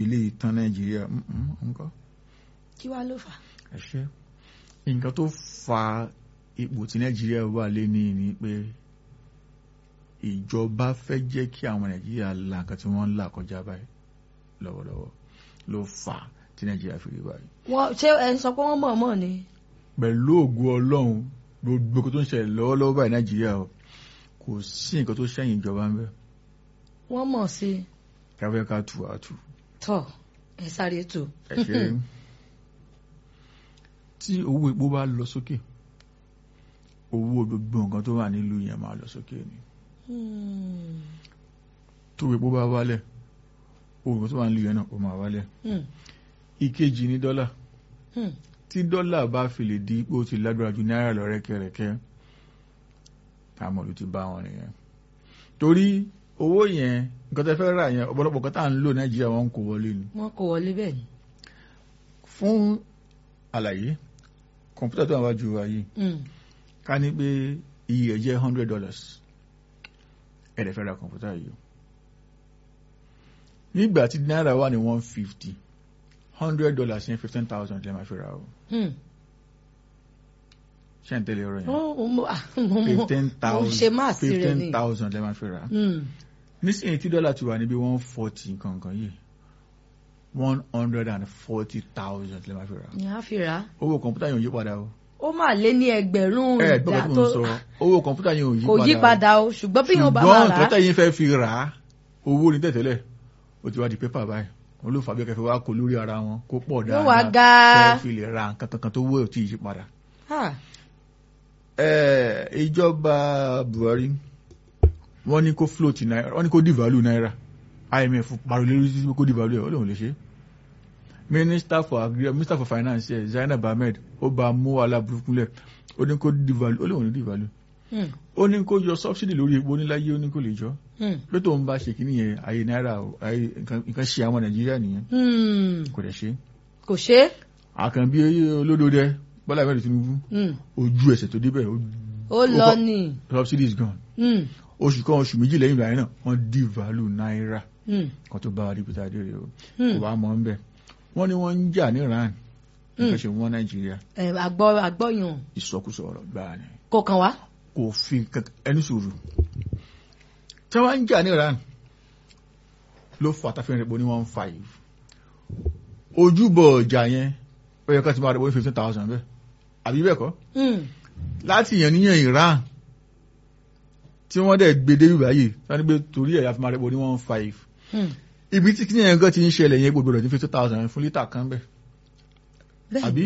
ilé ìtàn nàìjíríà nǹkan kí wá ló fà. ẹ̀ṣẹ́ nǹkan tó fa ipò tí nàìjíríà wà lé ní ni pé ìjọba fẹ́ jẹ́ kí àwọn nàìjíríà la nǹkan tí wọ́n ń là kọjá báyìí lọ́wọ́lọ́wọ́ ló fà á tí nàìjíríà fi rí báyìí. wọ́n ṣé ẹ ń sọ pé wọ́n mọ̀ọ́mọ̀ ni. pẹ̀lú ògo ọlọ́run gbogbo nǹkan tó ń ṣẹlẹ̀ lọ́wọ́lọ́wọ́ báyìí nàìjíríà o kò sí nǹkan tó ṣẹ̀yìn ìjọba ń bẹ wọ́n mọ̀ sí i. káfẹ́ ká tù á tù tọ́ ẹ sáré tù. ẹ̀ṣẹ́ tí owó epo bá lọ sókè owó gbogbo nǹkan tó wà nílùú yẹn máa lọ sókè ni Hmm. tó epo bá wálẹ̀ owó nǹkan tó wà nílùú yẹn náà ó máa wálẹ̀ Hmm. ìkejì ní dọ́là Hmm. tí dọ́là bá fi lè di pé ó ti lágbára ju náírà lọ rẹ́kẹrẹ́kẹ́ táwọn olú ti bá wọn nìyẹn torí owó yẹn nǹkan tẹ́ fẹ́ rà yẹn ọ̀pọ̀lọpọ̀ kan tá à ń lò nàìjíríà wọn kò wọlé ni wọ́n kò wọlé bẹ́ẹ̀ ni. fún àlàyé kọ̀ǹpútà tó wà wájú wa yìí Hmm. ká ní pé iye ẹ̀ jẹ́ hundred dollars ẹ̀rẹ̀ fẹ́ ra kọ̀ǹpútà yìí o nígbà tí náírà wà ní one fifty hundred dollars yẹn fifteen thousand lè máa fi ra o Hmm. ṣé ń tẹ́lẹ̀ ọ̀rọ̀ yẹn Ó- ó- mo- ah, mo- mo- fifteen mo thousand ṣe máa sí rẹ fifteen ni. thousand lè máa fi ra Hmm. nísìnyí tí dọ́là ti wà níbi one forty kankan yìí one hundred and forty thousand lè máa fi ra ni a fi rà á. owó kọ̀ǹpútà yẹn ò yí padà o ó máa lé ní ẹgbẹ̀rún ẹ ìdá gbọ́dọ̀ tí tó mo ń sọ owó kọ̀ǹpútà yẹn ò yí kò padà yí o. padà o ṣùgbọ́n bí yóò bá ṣùgbọ́n máa rà nǹkan á. tẹ̀yìn fẹ́ fi rà á owó ní tẹ̀tẹ̀lẹ̀ ó ti wá di pépà báyìí wọn ló fà bí kẹfẹ́ wá kó lórí ara wọn kó pọ̀ yóò wá dáadáa ga. fẹ́ fi lè ra nǹkan kankan tó wọ́ ẹ̀ tí ì yí padà. Ah, Ẹ, ìjọba Buhari wọ́n ní kó float náírà wọ́n ní kó devalue náírà IMF pariwo lórí títí kó devalue ẹ̀ ó lóun lè ṣe. Minister for Agri Minister for Finance ẹ̀ Zainab Ahmed ó bá a mú wàhálà burúkú lẹ̀ ó ní kó devalue ó lóun ní devalue hmm, ó ní kó yọ subsidy lórí epo níláyé ó ní kó lè jọ hmm, pé tóun bá ṣe kìíní yẹn ayé náírà o, ayé nǹkan nǹkan ṣe àwọn nàìjíríà nìyẹn hmm. kò dẹ̀ ṣe. kò ṣe é. àkànbí olódòdẹ bọ́lá ìbẹ̀rẹ̀ tinubu Hmm. ojú ẹsẹ̀ tó débẹ̀ ó- ó lọ kọ- ní. subsidy is gone Hmm, oṣù kan oṣù méjì lẹ́yìn ìgbà yẹn náà wọ́n devalue náírà hmm, kan tó bá wa dípítà adé rẹ̀ o hmm. kò bá mọ̀ ń bẹ̀ wọ́n ní wọ́n ń jà ní iran nǹkan ṣe wọ́n nàìjíríà Ẹ, àgbọ̀ àgbọ̀yàn ìsọkúsọ ọ̀rọ̀ gbáà ni kò kàn wá. kò fi kankan- ẹni sùúrù tí wọ́n ń jà ní iran ló fà tá fi rìn pọ̀ ní one five ojúbọ ọjà yẹn ó yẹ ká ti máa rẹ̀ pọ̀ ní fifteen thousand bẹ́ẹ̀ àbí bẹ́ẹ̀ kọ́ Hmm, láti yàn níyàn iran tí wọ́n dẹ̀ gbé débi báyìí tí wọ́n ní pé torí ẹ̀ láti máa rẹ̀ pọ̀ ní one five hmm. ibi tí kínyẹn gan ti ń ṣẹlẹ̀ yẹn gbogbo rẹ̀ ní fifteen thousand fún lítà kan bẹ́ẹ̀ Bẹ́ẹ̀ Àbí?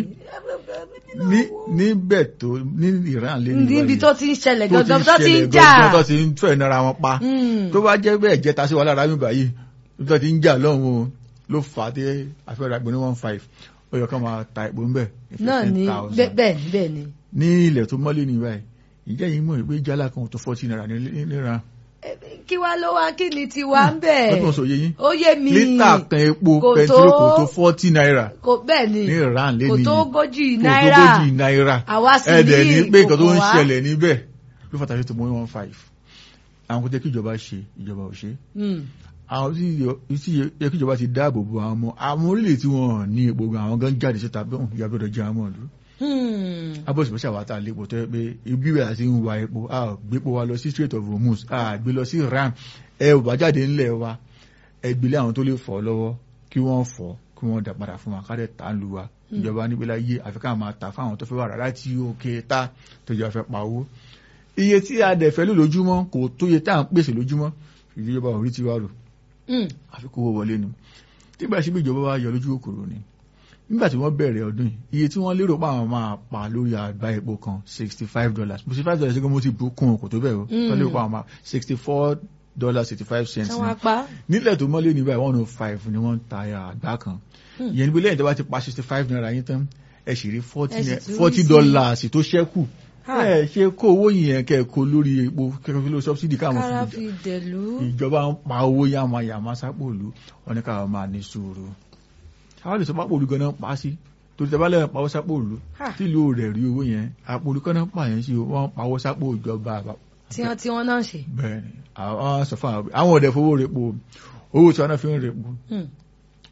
ni. ní níbẹ̀ tó ní iran lé ní níbi báyìí. tó ti ń ṣẹlẹ̀ tó ti gangan tó ti ń ṣẹlẹ̀ jà. gangan tó ti ń fẹ́ nara wọn pa Hmm, tó bá jẹ́ bẹ́ẹ̀ jẹ́ta sí wa lára mi báyìí tó ti ń jà lọ́hùn o ló fà á dé àfẹ́rẹ́ àgbẹ̀ ní one five ó yẹ ká máa ta epo ńbẹ̀ ní náà ni 15,000. bẹ́ẹ̀ bẹ́ẹ̀ ni bẹ́ẹ̀ ni. ní ilẹ̀ tó mọ́lé ní báyìí ìjẹ́ yìí mọ̀ pé jálá kan tó forty naira ní níra Ẹ, kí wá ló wá kí ni tiwa ń bẹ̀. lọ́tún sọ yé yín ó yé mi. lítà kan epo Kò pẹtiró tó- kò tó forty naira kò bẹ́ẹ̀ ni ní iran lé kò nìyí tó ogójì kò tó náírà gójì náírà àwa sì ẹ̀ẹ́dẹ̀ ní pé nǹkan tó ń kò kàn wá. ṣẹlẹ̀ níbẹ̀ ló fàtàkì tó mọ́ one five àwọn kò tẹ́ kí ìjọba ṣe ìjọba ò ṣe Hmm, àwọn tí yọ- tí yẹ kí ìjọba ti dáàbò bo àwọn ọmọ àwọn orílẹ̀ tí wọ́n ní epo gan àwọn gan jáde síta bí wọ́n ìyá gbọ́dọ̀ jẹ́ àwọn ọ̀lú hmm. abọ́sí pẹ̀sẹ̀ àwọn àtà lépo tó yẹ pé ibi rẹ̀ àti ń wa epo a ò gbépo wa lọ sí Strait of Hormuz a gbé lọ sí Iran ẹ ò bá jáde ńlẹ̀ wa ẹ gbilẹ̀ àwọn tó lè fọ́ lọ́wọ́ kí wọ́n fọ́ kí wọ́n dà padà fún wa ká dẹ̀ tà ń lu wa ìjọba níbi láyé àfi ká máa tà fáwọn tó fẹ́ wà rà láti òkè ta tó jẹ́ fẹ́ pa owó iye tí a dẹ̀ fẹ́ lò lójúmọ́ kò tó iye tá à ń pèsè lójúmọ́ ìjọba ò rí tiwa rò Hmm, àfi kó owó wọlé ni nígbà tí ìjọba wa yọ lójú òkòrò ni nígbà tí wọ́n bẹ̀rẹ̀ ọdún yìí iye tí wọ́n lérò pa àwọn máa pa lórí àgbá epo kan sixty five dollars sixty five dollars ṣẹ́gun mo ti bù kún kò tó bẹ́ẹ̀ o Mm. wọ́n lérò pa àwọn máa sixty four dollars sixty five cents ṣé ni wọ́n apá. nílẹ̀ tó mọ́lé ní báyìí one oh five ni wọ́n ń ta àgbá kan Mm. ìyẹn níbi lẹ́yìn tó bá ti pa sixty five naira yín tán ẹ sì rí forty Ẹ sì naira- tún rí forty sí- dollars tó ṣẹ́kù Ha. ẹ ṣe kó owó yìnyẹn kẹ́ ẹ kó lórí epo kẹ́kẹ́ fi lórí subsidy káwọn kára fi fi dẹ̀lú. ìjọba ń pa owó yàmà yàmà sápò òlu wọn ní káwọn máa ní sùúrù àwọn lè sọ pápò òlu ganan pa á sí torí tẹ bá lẹ́yìn pawọ́ sápò òlu Ha. tí ìlú rẹ̀ rí owó yẹn àpò òlu kan náà pa yẹn sí o wọ́n pawọ́ sápò ìjọba àbá- tí wọ́n tí wọ́n náà ṣe. bẹ́ẹ̀ ni àwọn sọ fún àwọn àwọn ọ̀dẹ̀ fowó rẹ̀ po owó tí wọn náà fi ń rẹ̀ po Hmm,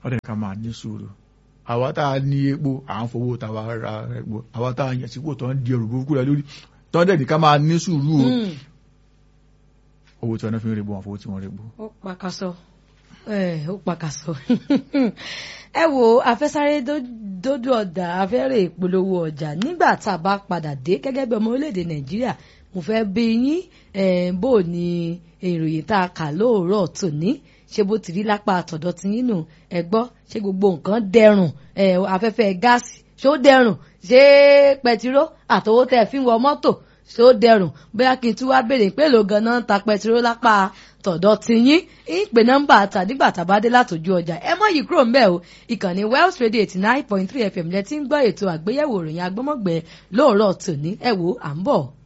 ọ̀dẹ̀ ká máa ní sùúrù àwa tá a ní epo à ń fowó tàwa ra epo àwa tá a yàn sípò tó ń di ẹrù burúkú rẹ lórí tó ń dẹ̀ ní ká máa ní sùúrù o Mm. owó tí wọn fi ń repo wọn fowó tí wọn repo. ó pàkàṣọ ẹ ó pàkàṣọ ẹ wo afẹ́sáré dó- dójú ọ̀dà afẹ́rẹ́ ìpolówó ọjà nígbà tá a bá padà dé gẹ́gẹ́ bí ọmọ orílẹ̀-èdè nàìjíríà mo fẹ́ bí yín eh, bó o ní ìròyìn tá a kà lóòrọ̀ tòní ṣé bó ti rí lápá àtọ̀dọ̀ tí yín nù ẹ gbọ́ ṣé gbogbo nǹkan dẹrùn eh, afẹ́fẹ́ gáàsì ṣó dẹrùn ṣé pẹtiró àtọwọ́ tẹ́ ẹ fi ń wọ mọ́tò ṣó dẹrùn bóyá kí n tún wá béèrè pé èlò ganan ń ta pẹtiró lápá tọ̀dọ̀ tiyín ń pè nọ́mbà àtà nígbà tá a bá dé látòjú ọjà ẹ mọ́ yìí kúrò ńbẹ̀ o ìkànnì Wells Radio eighty nine point three FM lẹ ti ń gbọ́ ètò àgbéyẹ̀wò ìròyìn agbọ́mọ̀gbẹ́ lóòrọ̀ tòní ẹ wò à ń bọ̀.